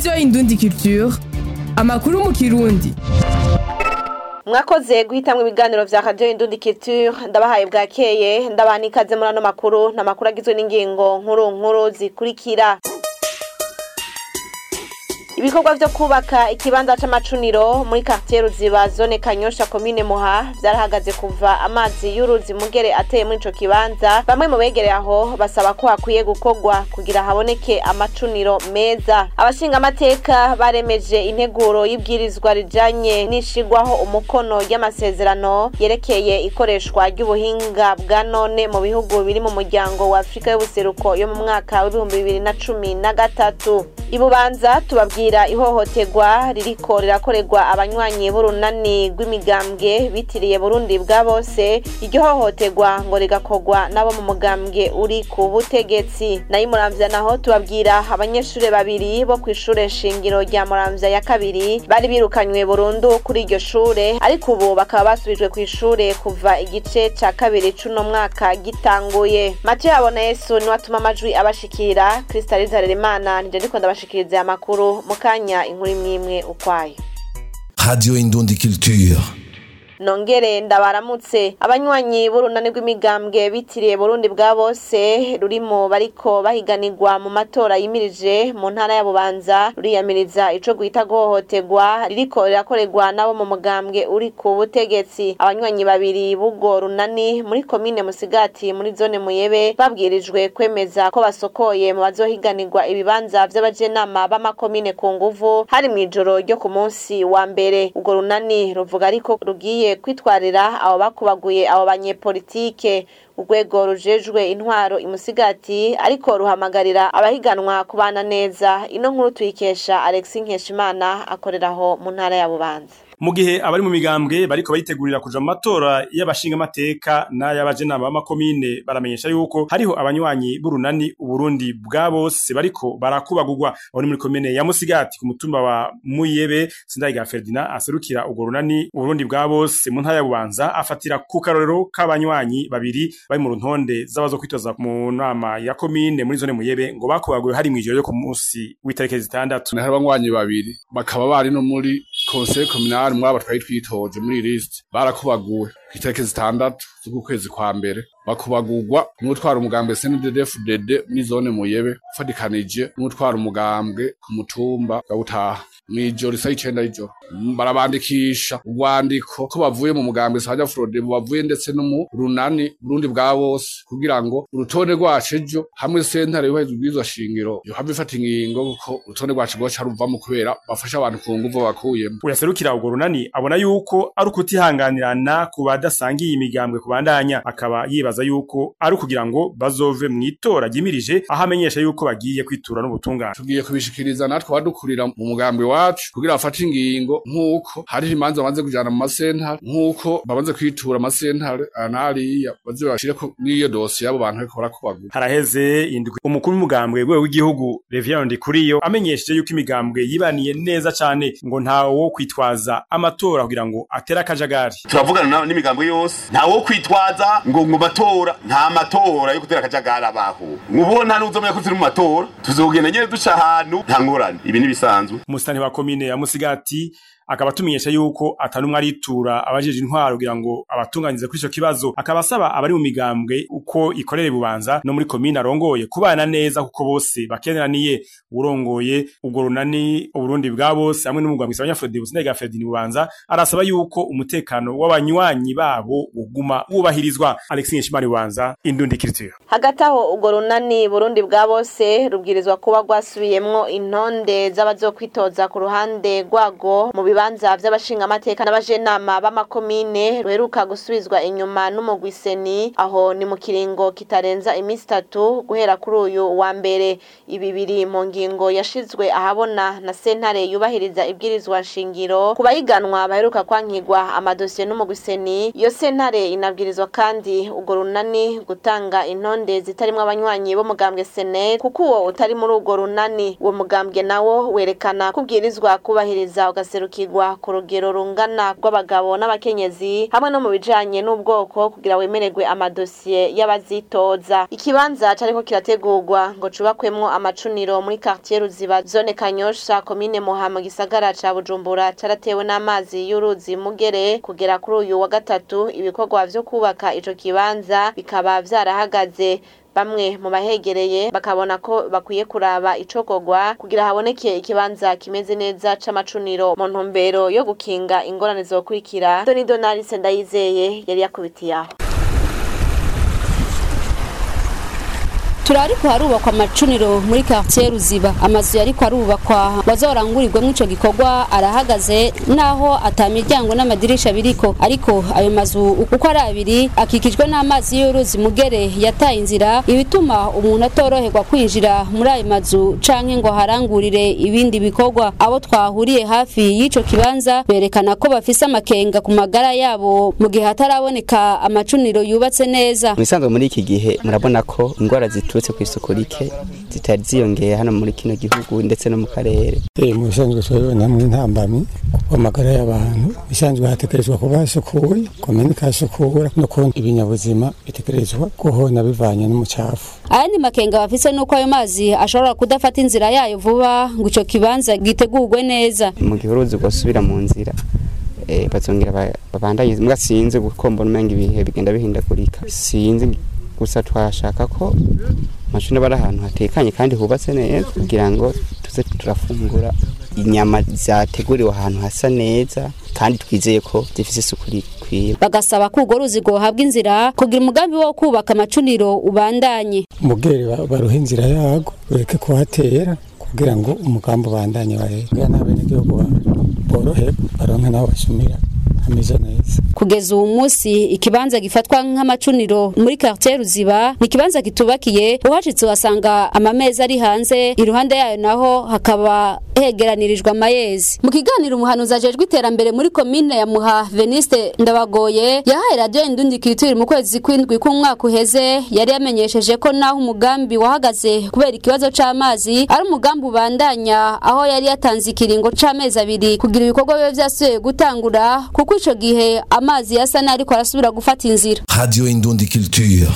radiyo indundi culture amakuru mu kirundi mwakoze guhitamwo ibiganiro vya radio indundi culture ndabahaye bwakeye ndabaha n'ikaze muri ano makuru n'amakuru agizwe n'ingingo nkuru nkuru zikurikira ibikorwa vyo kubaka ikibanza c'amacuniro muri quartier ruziba zone kanyosha komine muha vyarahagaze kuva amazi y'uruzi mugere ateye muri ico kibanza bamwe mu begereye aho basaba ko hakwiye gukorwa kugira haboneke amacuniro meza abashinga amateka baremeje integuro y'ibwirizwa rijanye n'ishigwaho umukono y'amasezerano yerekeye ikoreshwa ry'ubuhinga bwa none mu bihugu biri mu muryango wa afurika y'ubuseruko yo mu mwaka w'ibihumbi bibiri na cumi na gatatu ibubanza tubabwira ihohoterwa ririko rirakorerwa abanywanyi b'urunani rw'imigambwe bitiriye burundi bwa bose iryo hohoterwa ngo rigakorwa n'abo mu mugambwe uri ku butegetsi nayo muramvya naho tubabwira abanyeshure babiri bo kw'ishure shingiro rya muramvya ya kabiri bari birukanywe burundu kuri iryo shure ariko ubu bakaba basubijwe kw'ishure kuva igice ca kabiri c'uno mwaka gitanguye matiyo yabona yesu niwe atuma amajwi abashikira kristaliza rerimana nije ndiko ndabashikiriza aya makuru mu kanya inkuru imwe imwe ukwayo Radio Indundi Culture. nongere ndabaramutse abanywanyi b'urunani rw'imigambwe bitiriye burundi bwa bose rurimo bariko bahiganirwa mu matora yimirije mu ntara ya bubanza ruriyamiriza ico guhita guhohoterwa ririko rirakorerwa n'abo mu mugambwe uri ku butegetsi abanywanyi babiri b'ubwo runani muri komine musigati muri zone muyebe babwirijwe kwemeza ko basokoye mu bazohiganirwa ibibanza vy'abajenama b'amakomine ku nguvu hari mw'ijoro ryo ku munsi wa mbere ubwo runani ruvuga ariko rugiye kwitwarira abo bakubaguye abo banyepolitike urwego rujejwe intwaro imusigati ariko ruhamagarira abahiganwa kubana neza ino nkuru tuyikesha Alexis Nkeshimana akoreraho mu ntara ya Bubanza mu gihe abari mu migambwe bariko bayitegurira kuja mu matora y'abashinga amateka n'ay'abajenama b'amakomine baramenyesha yuko hariho abanywanyi b'urunani uburundi bwa bose bariko barakubagurwa aho ni muri komine ya musigati ku mutumba wa muyebe sindayiga ferdinand aserukira urwo runani uburundi bwa bose mu ntara ya bubanza afatira ku karorero k'abanywanyi babiri bari mu runtonde z'abazo kwitoza mu nama ya komine muri zone muyebe ngo bakubaguwe hari mw'ijoro ryo ku munsi w'itariki zitandatu hari abanywanyi babiri bakaba bari no muri conseil communal mwaba twari twitoje muri list barakubaguwe itariki zitandatu z'ukwezi kwa mbere bakubagurwa n'utwara umugambwe CNDD-FDD muri zone muyebe ufadikanije n'utwara umugambwe ku mutumba wa Butaha mw'ijoro isa y'icenda y'ijoro barabandikisha urwandiko ko bavuye mu mugambwe Sanja Frode bavuye ndetse no mu runani Burundi bwa bose kugira ngo urutonde rwacu ejo hamwe sentare yuheza ubwirizwa shingiro yohava ifata ingingo kuko urutonde rwacu rwoca ruvamo kubera bafasha abantu ku nguvu bakuyemo uyaserukira urwo runani abona yuko ari ukutihanganirana ku badasangiye imigambwe kubandanya akaba yibaza yuko ari ukugira ngo bazove mw'itora ryimirije aho amenyesha yuko bagiye kwitura n'ubutungane tugiye kubishikiriza natwe abadukurira mu mugambwe wacu kugira bafate ingingo nk'uko hari imanza bamaze kujana mu masentare nk'uko bamaze kwitura amasentare anariya baze bashireko n'iyo dosiye y'abo bantu bariko barakubagura haraheze indwi umukuru w'umugambwe rwego w'igihugu Reverend Ndikuriyo amenyesheje yuko imigambwe yibaniye neza cane ngo ntawo wo kwitwaza amatora kugira ngo atere akajagari turavugana n'imigambo yose nta wo kwitwaza ngo ngo matora nta matora yo gutera akajagari abaho mubona n'uzomenya ko turi mu matora tuzogenda nyene duca ahantu nta ngorane ibi ni bisanzwe umusitani wa komine ya musigati akaba atumenyesha yuko atanumwe aritura abajeje intwaro kugira ngo abatunganize kuri ico kibazo akaba asaba abari mu migambwe uko ikorere bubanza no muri komine arongoye kubana neza kuko bose bakeneraniye urongoye ubwo runani uburundi bwa bose hamwe n'umugambwe Abanyafrodi Businega Fredini bubanza arasaba yuko umutekano w'abanywanyi babo uguma wubahirizwa Alexis Nshimari bubanza indundi culture hagati aho urwo runani burundi bwa bose rubwirizwa kuba rwasubiyemwo intonde z'abazokwitoza ku ruhande rwago mu bibanza vy'abashinga amateka n'abajenama b'amakomine ruheruka gusubizwa inyuma n'umugwiseni aho ni mu kiringo kitarenza imisi itatu guhera kuri uyu wa mbere ibi biri mu ngingo yashizwe ahabona na sentare yubahiriza ibwirizwa nshingiro ku bahiganwa baheruka kwankigwa amadosiye n'umugwiseni iyo sentare inabwirizwa kandi urwo runani gutanga intonde zitarimwo abanywanyi b'umugambwe sene kuko uwo utari muri urwo runani uwo mugambwe nawo werekana kubwirizwa kubahiriza ugaserukira gushigikirwa ku rugero rungana rw'abagabo n'abakenyezi hamwe no mu bijanye n'ubwoko kugira wemererwe amadosiye y'abazitoza ikibanza cariko kirategurwa ngo cubakwemwo amacuniro muri quartier ruziba zone kanyosha komine muha mu gisagara ca bujumbura caratewe n'amazi y'uruzi mugere kugera kuri uyu wa gatatu ibikorwa vyo kubaka ico kibanza bikaba vyarahagaze bamwe mu bahegereye bakabona ko bakwiye kuraba icokorwa kugira haboneke ikibanza kimeze neza c'amacuniro mu ntumbero yo gukinga ingorane zokurikira Doni Donald Sendayizeye yari yakubitiye aho turariko harubakwa amacuniro muri quartier ruziba amazu yariko arubakwa bazorangurirwemo ico gikorwa arahagaze naho ata miryango n'amadirisha biriko ariko ayo mazu uko ari abiri akikijwe n'amazi y'uruzi mugere yataye inzira ibituma umuntu atoroherwa kwinjira muri ayo mazu canke ngo harangurire ibindi bikorwa abo twahuriye hafi y'ico kibanza berekana ko bafise amakenga ku magara yabo mu gihe hataraboneka amacuniro yubatse neza Musanzwe muri iki gihe murabona ko ingwara ziturutse ku isuku rike zitari ziyongeye hano muri kino gihugu ndetse no mu karere. Eh mu bisanzwe turabona mu ntambamyi kuko amagara y'abantu bisanzwe hatekerezwa kuba hasukuye kumeneka hasukura no kundi ibinyabuzima bitekerezwa guhona bivanye n'umucafu. ayandi makenga bafise nuko ayo mazi ashobora kudafata inzira yayo vuba ngo ico kibanza gitegurwe neza Mu gihe uruzi rwosubira mu nzira eh bazongera ba- babandanye mbwa sinzi kuko mbona umenga ibihe bigenda bihindagurika. Sinzi gusa twashaka ko amashuri bari ahantu hatekanye kandi hubatse neza kugira ngo tuze turafungura inyama zateguriwe ahantu hasa neza kandi twizeye ko zifise isuku rikwiye. bagasaba ko urwo ruzi rwohabwa inzira kugira umugambi wo kubaka amacuniro ubandanye Mugere ba- baruha inzira yago ureke kuhatera kugira ngo umugambi ubandanye wahe. Kugira n'abenegihugu ba- borohe baronke n'aho basumira hameze neza. kugeza ubu munsi ikibanza gifatwa nk'amacuniro muri quartier ruziba ni ikibanza kitubakiye uhashitse uhasanga amameza ari hanze iruhande yayo naho hakaba hegeranirijwe amayezi mu kiganiro umuhanuzi ajejwe iterambere muri komine ya muha veniste ndabagoye yahaye radiyo indundi kitiri mu kwezi kw'indwi k'umwaka uheze yari yamenyesheje ko naho umugambi wahagaze kubera ikibazo c'amazi ari umugambi ubandanya aho yari yatanze ikiringo c'amezi abiri kugira ibikorwa bibe vyasubiye gutangura kuko ico gihe amazi yasa n'ariko arasubira gufata inzira Radio Indundi Culture.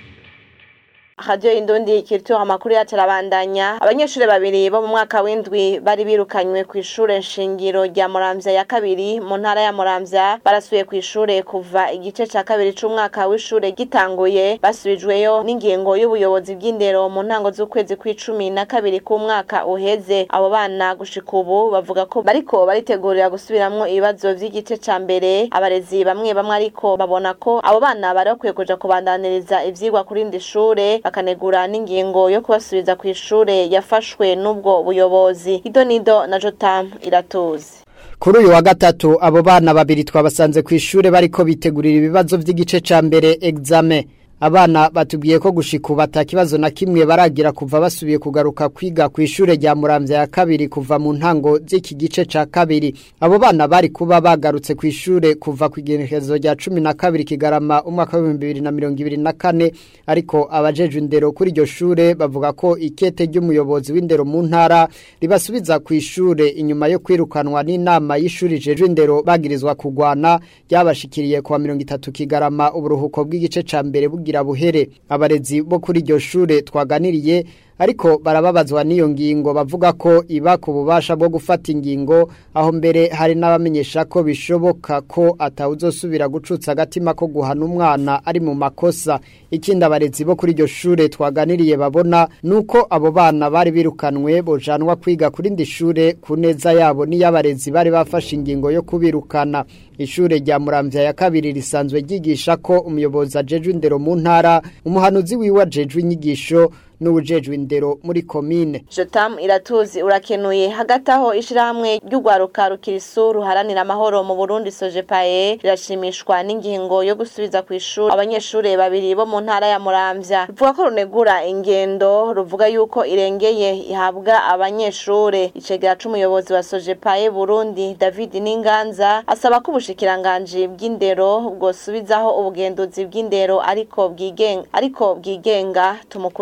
Radio Indundi Culture amakuru yacu arabandanya abanyeshuri babiri bo mu mwaka w'indwi bari birukanywe ku ishure nshingiro rya Muramvya ya kabiri mu ntara ya Muramvya barasubiye ku ishure kuva igice ca kabiri c'umwaka w'ishure gitanguye basubijweyo n'ingingo y'ubuyobozi bw'indero mu ntango z'ukwezi kw'icumi na kabiri k'umwaka uheze abo bana gushika ubu bavuga ko bariko baritegurira gusubiramwo ibibazo vy'igice ca mbere abarezi bamwe bamwe ariko babona ko abo bana bari bakwiye kuja kubandaniriza ivyigwa kuri ndi shure bakanegura n'ingingo yo kubasubiza ku ishure yafashwe n'ubwo buyobozi idonido na jotam iratuzi Kuri uyu wa gatatu abo bana babiri twabasanze ku ishure bariko bitegurira ibibazo vy'igice ca mbere examen. Abana batubwiye ko gushika ubu ata kibazo na kimwe baragira kuva basubiye kugaruka kwiga ku ishure rya Muramvya ya kabiri kuva mu ntango z'iki gice ca kabiri. Abo bana bari kuba bagarutse ku ishure kuva ku igenekerezo rya cumi na kabiri kigarama umwaka w'ibihumbi bibiri na mirongo ibiri na kane ariko abajejwe indero kuri iryo shure bavuga ko ikete ry'umuyobozi w'indero mu ntara ribasubiza ku ishure inyuma yo kwirukanwa n'inama y'ishuri ijejwe indero bagirizwa kugwana ryabashikiriye kuwa mirongo itatu kigarama uburuhuko bw'igice ca mbere bugira buhere abarezi bo kuri iryo shure twaganiriye ariko barababazwa n'iyo ngingo bavuga ko iba ku bubasha bwo gufata ingingo aho mbere hari n'abamenyesha ko bishoboka ko atawuzosubira gucutsa agatima ko guhana umwana ari mu makosa ikindi abarezi bo kuri iryo shure twaganiriye babona nuko abo bana bari birukanwe bojanwa kwiga kuri ndi shure ku neza yabo n'iy'abarezi bari bafashe ingingo yo kubirukana ishure rya muramvya ya kabiri risanzwe ryigisha ko umuyobozi ajejwe indero mu ntara umuhanuzi wiwe ajejwe inyigisho n'ubujejwe indero muri komine jotam iratuzi urakenuye hagati aho ishirahamwe ry'urwaruka rukirisu ruharanira amahoro mu burundi sojepaye rirashimishwa n'ingingo yo gusubiza ku ishuri abanyeshuri babiri bo mu ntara ya muramvya ruvuga ko runegura ingendo ruvuga yuko irengeye ihabwa abanyeshure icegera c'umuyobozi wa sojepaye burundi david n'inganza asaba ko ubushikiranganji bw'indero bwosubizaho ubugenduzi bw'indero ariko bwigenga ariko bwigenga tumukurikire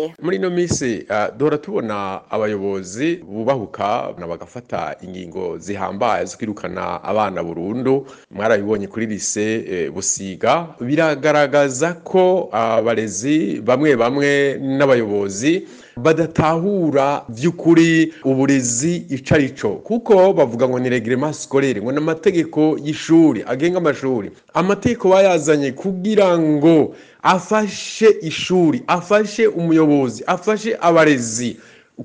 tumukurikire muri ino minsi uh, duhora tubona abayobozi bubahuka na bagafata ingingo zihambaye zo kwirukana abana burundu mwarabibonye kuri lise eh, busiga biragaragaza ko abarezi uh, bamwe bamwe n'abayobozi badatahura by'ukuri uburezi ico arico kuko bavuga ngo ni reglement scolaire ngo n'amategeko y'ishuri agenga amashuri amategeko bayazanye kugira ngo afashe ishuri afashe umuyobozi afashe abarezi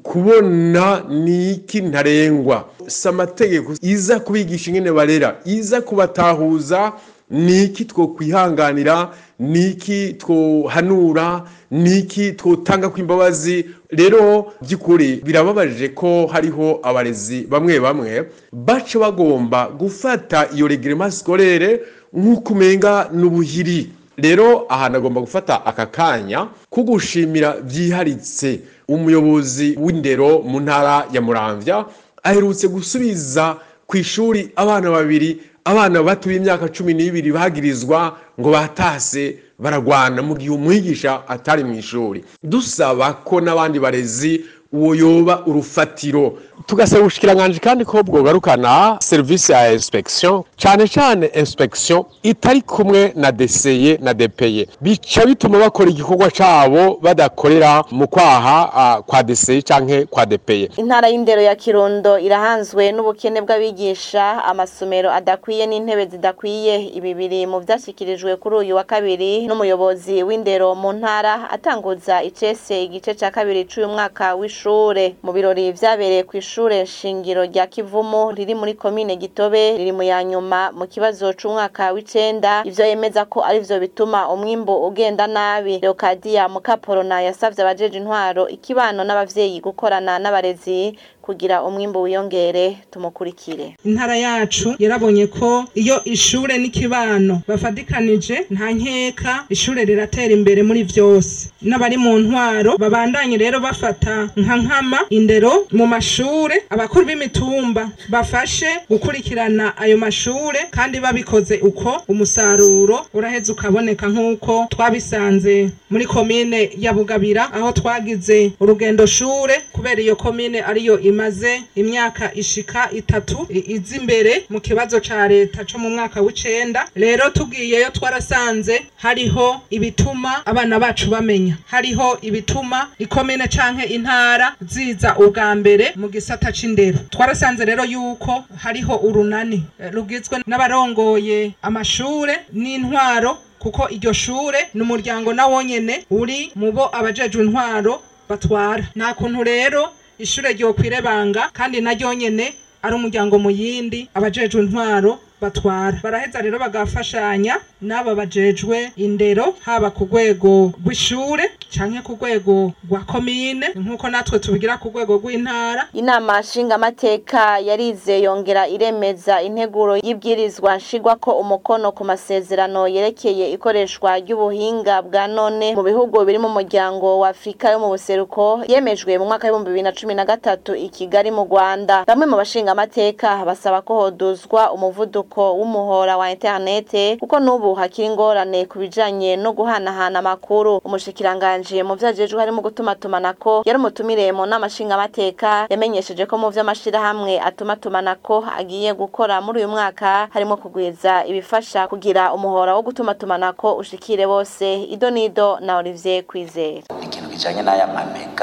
kubona ni iki ntarengwa si amategeko iza kubigisha ingene barera iza kubatahuza ni iki twokwihanganira ni iki twohanura ni iki twotanga kw'imbabazi rero by'ukuri birababaje ko hariho abarezi bamwe bamwe baca bagomba gufata iyo reglement scolaire nk'uko umenga n'ubuhiri rero ahantu agomba gufata aka kanya ko gushimira byiharitse umuyobozi w'indero mu ntara ya muramvya aherutse gusubiza ku ishuri abana babiri abana bato b'imyaka cumi n'ibiri bagirizwa ngo batase baragwana mu gihe umwigisha atari mu ishuri dusaba ko n'abandi barezi uwo yoba urufatiro tugasaba ubushikiranganje kandi ko bwogarukana serivisi ya inspection cyane cyane inspection itari kumwe na deseye na depeye bica bituma bakora igikorwa cabo badakorera mu kwaha uh, kwa deseye canke kwa depeye intara y'indero ya kirundo irahanzwe n'ubukene bw'abigisha amasomero adakwiye n'intebe zidakwiye ibi biri mu vyashyikirijwe kuri uyu wa kabiri n'umuyobozi w'indero mu ntara atanguza icese igice ca kabiri c'uyu mwaka w'ishure mu birori vyabereye ku ishure shingiro rya kivumu riri muri komine gitobe riri mu ya nyuma mu kibazo c'umwaka w'icenda ivyo yemeza ko arivyo bituma umwimbu ugenda nabi leokadiya mukaporona yasavye abajeje intwaro ikibano n'abavyeyi gukorana n'abarezi kugira umwimbu wiyongere tumukurikire intara yacu yarabonye ko iyo ishure n'ikibano bafadikanije nta nkeka ishure riratera imbere muri vyose n'abari mu ntwaro babandanye rero bafata nka nkama indero mu mashure abakuru b'imitumba bafashe gukurikirana ayo mashure kandi babikoze uko umusaruro uraheza ukaboneka nk'uko twabisanze muri komine ya bugabira aho twagize urugendo shure kubera iyo komine ariyo imaze imyaka ishika itatu iza imbere mu kibazo ca leta co mu mwaka w'icenda rero tugiyeyo twarasanze hariho ibituma abana bacu bamenya hariho ibituma ikomine canke intara ziza ubwa mbere mu gisata c'indero twarasanze rero yuko hariho urunani rugizwe n'abarongoye amashure n'intwaro kuko iryo shure ni umuryango na wonyene uri mu bo abajejwe intwaro batwara nta kuntu rero ishure ryokwirebanga kandi naryo nyene ari umuryango mu yindi abajejwe intwaro batwara baraheza rero bagafashanya n'aba bajejwe indero haba ku rwego rw'ishure canke ku rwego rwa komine nk'uko natwe tubigira ku rwego rw'intara inama nshingamateka yarize yongera iremeza integuro y'ibwirizwa nshigwa ko umukono ku masezerano yerekeye ikoreshwa ry'ubuhinga bwa none mu bihugu biri mu muryango wa afurika yo mu buseruko yemejwe mu mwaka w'ibihumbi bibiri na cumi na gatatu i kigali mu rwanda bamwe mu bashingamateka basaba ko hoduzwa umuvuduko w'umuhora wa interinete kuko n'ubu hakiri ingorane ku bijanye no guhanahana amakuru umushikiranganje mu vyajejwe harimo gutumatumanako yari umutumire mu nama nshingamateka yamenyesheje ko mu vy'amashirahamwe atumatumanako agiye gukora muri uyu mwaka harimo kugwiza ibifasha kugira umuhora wo gutumatumanako ushikire bose ido nido na Olivier Kwizera ikintu kijanye n'aya mamega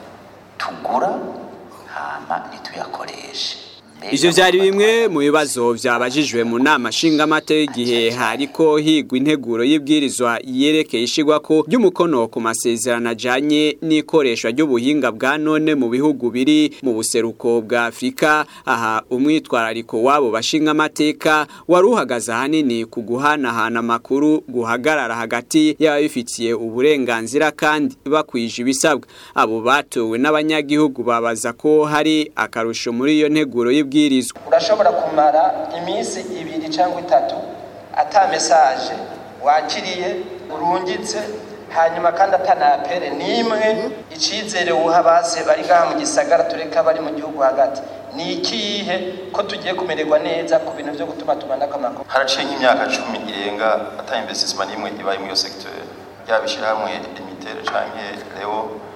tugura hama ntituyakoreshe Ivyo vyari bimwe mu bibazo vyabajijwe mu nama nshingamate igihe hariko higwa integuro y'ibwirizwa yerekeye ishigwako ry'umukono ku masezerano ajanye n'ikoreshwa ry'ubuhinga bwa none mu bihugu biri mu buseruko bwa Afrika aha umwitwarariko wabo bashingamateka wari uhagaze ahanini ku guhanahana amakuru guhagarara hagati y'ababifitiye uburenganzira kandi bakwije ibisabwa abo batowe n'abanyagihugu babaza ko hari akarusho muri iyo nteguro y'ibwirizwa urashobora kumara iminsi ibiri cyangwa itatu ata mesaje wakiriye urungitse hanyuma kandi atanapere n'imwe icyizere wuha base bari ngaha mu gisagara tureka bari mu gihugu hagati ni ikihe ko tugiye kumererwa neza ku bintu byo gutuma tumanako amakuru haraciye nk'imyaka cumi irenga ata investisement n'imwe ibaye muri iyo secteur yaba ishyirahamwe imitere canke leo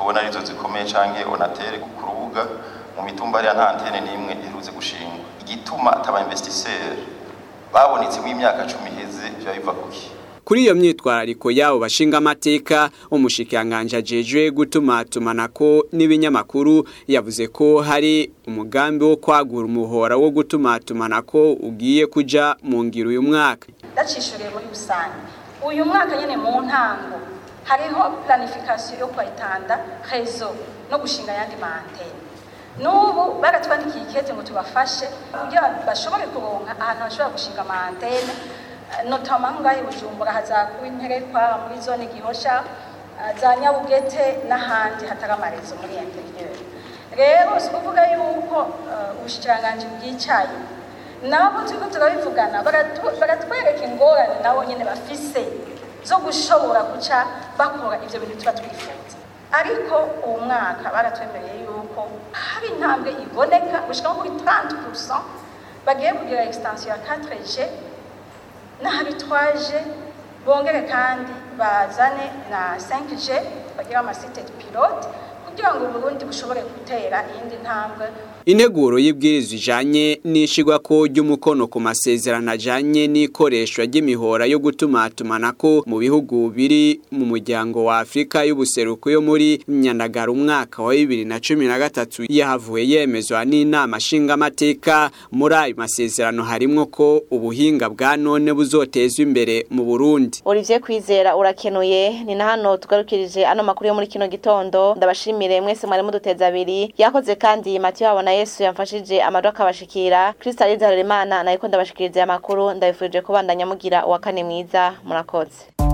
tubona arizo zikomeye canke onatere ku rubuga mu mitumba hariya nta antene n'imwe iherutse gushingwa igituma ataba investisseur babonetse mu imyaka cumi iheze biba biva kuki Kuri iyo myitwarariko yabo bashinga amateka umushikiranganje ajejwe gutumatumanako n'ibinyamakuru yavuze ko hari umugambi wo kwagura umuhora wo gutumatumanako ugiye kuja mu ngiro uyu mwaka ndacishuriye muri rusange uyu mwaka nyine mu ntango hariho planification yo kwayitanda rezo no gushinga ayandi mantene n'ubu baratwandikiye ikete ngo tubafashe kugira bashobore kuronka ahantu bashobora gushinga amantene notama ngaho i bujumbura hazakuba interekwa muri zone gihosha za nyabugete n'ahandi hatari amarezo muri interieur rero si kuvuga yuko ubushikiranganji bwicaye nabo turiko turabivugana baratwereka ingorane nabo nyene bafise zo gushobora guca bakora ivyo bintu tuba twifuza ariko uwo mwaka baratwemereye yuko hari intambwe iboneka gushika nko kuri 30% bagiye kugira extension ya 4G n'habitwaje bongere kandi bazane na 5G bagira amasite pilote kugira ngo Burundi bushobore gutera iyindi ntambwe Integuro y'ibwirizwa ijanye n'ishigwa ko ry'umukono ku masezerano ajanye n'ikoreshwa ry'imihora yo gutumatumanako mu bihugu biri mu muryango wa Afrika y'ubuseruko yo muri Nyandagara umwaka wa 2013 yahavuye yemezwa n'inama nshinga amateka muri ayo masezerano harimwo ko ubuhinga bwa none buzotezwa imbere mu Burundi Olivier Kwizera urakenuye ni na hano tugarukirije ano makuru yo muri kino gitondo ndabashimire mwese mwari muduteza abiri yakoze kandi Mathieu abona Yesu yamfashije amado akabashikira Kristo Alizaremana nayiko ndabashikiriza amakuru ndabifurije kubandanya mugira uwa kane mwiza murakoze